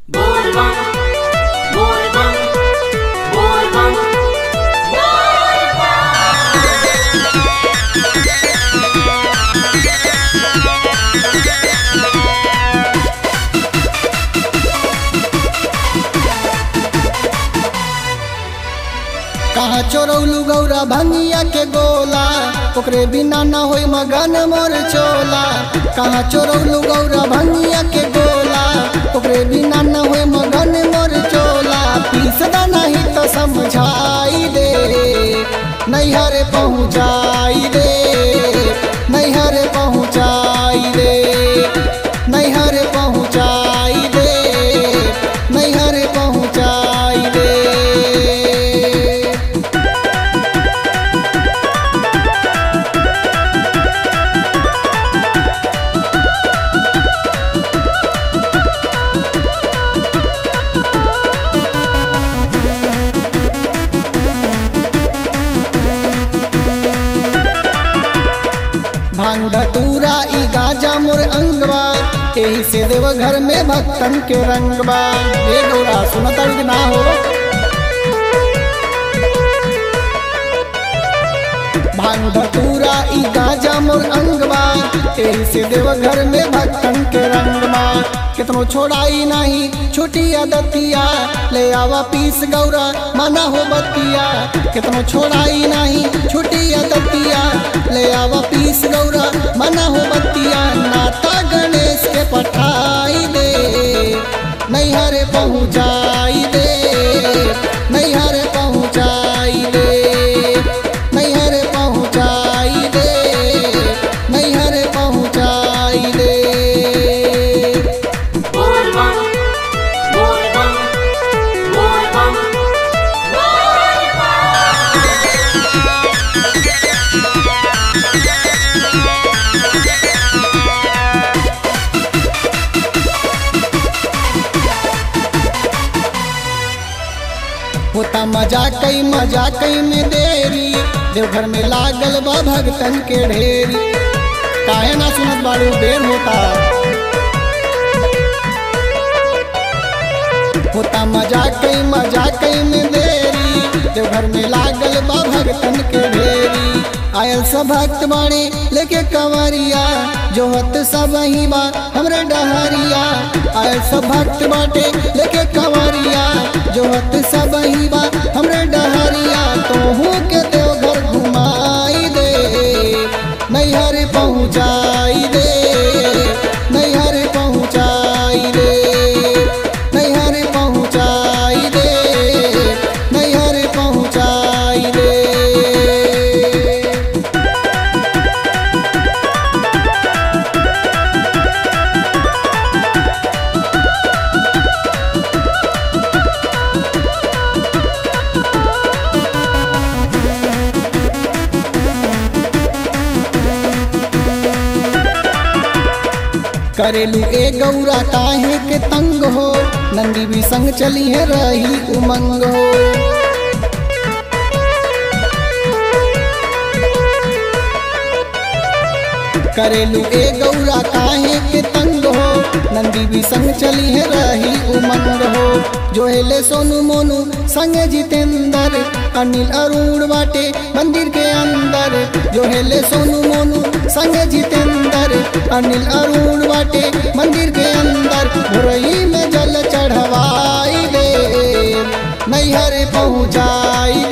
Volvan, volvan, volvan, कहाँ चोरौलू गौरा भंगिया के गोला ओकरे बिना न होई मगन मोर चोला कहाँ चोरौलू गौरा भंगिया के गोला ओकरे बिना न होई मगन मोर चोला पीसदा नहीं तो समझाई दे नैहर पहुँचाई दे नैहर पहुँचाई दे नैहर पहुँचाई दे नैहर पहुँचाई दे भांग धतूरा ई गाजा मोर अंगवा एही से देव घर में भक्तन के रंगवा ये गौरा सुनत कि ना हो भांग धतूरा ई गाजा मोर अंगवा एही से देव घर में भक्तन के रंगवा कितनो छोड़ाई नहीं छोटी आदतिया ले आवा पीस गौरा मना हो बतिया कितनो छोड़ाई नहीं छोटी आदतिया ले आवा पीस गौरा मना हो बतिया नाता गणेश के पठाई दे नैहर पहुँचाई दे नैहर पहुँचाई दे नैहर पहुँचाई दे नैहर पहुँचाई दे volvan, volvan, volvan, होता मजा कई मजा कई में देरी देवघर में लागल बा भगतन के ढेरी काहे ना सुनत बाड़ू देर होता होता मजा कई मजा कई में देरी देवघर में लागल बा भगतन के ढेरी आयल सब भक्त बाणे लेके कंवरिया जो हत सब ही बा हमरे डहरिया आयल सब भक्त बाटे लेके कंवरिया जो हत सब ही बा हमरे डहरिया तोहू के देवघर घुमाई दे नैहर पहुँचाई दे नैहर पहुँचाई दे नैहर पहुँचाई दे नैहर पहुँचाई दे करेलू ए गौरा काहे के तंग हो नंदी भी संग चली है रही उमंग हो करेलू ए गौरा काहे के तंग हो नंदी भी संग चली है रही उमंग हो जो हेले सोनू मोनू संग जितेंद्र अनिल अरुण बाटे मंदिर के अंदर जो हेले सोनू मोनू संग जितेंद्र अनिल अरुण बाटे मंदिर के अंदर भोरई में जल चढ़वाई दे नैहर पहुँचाई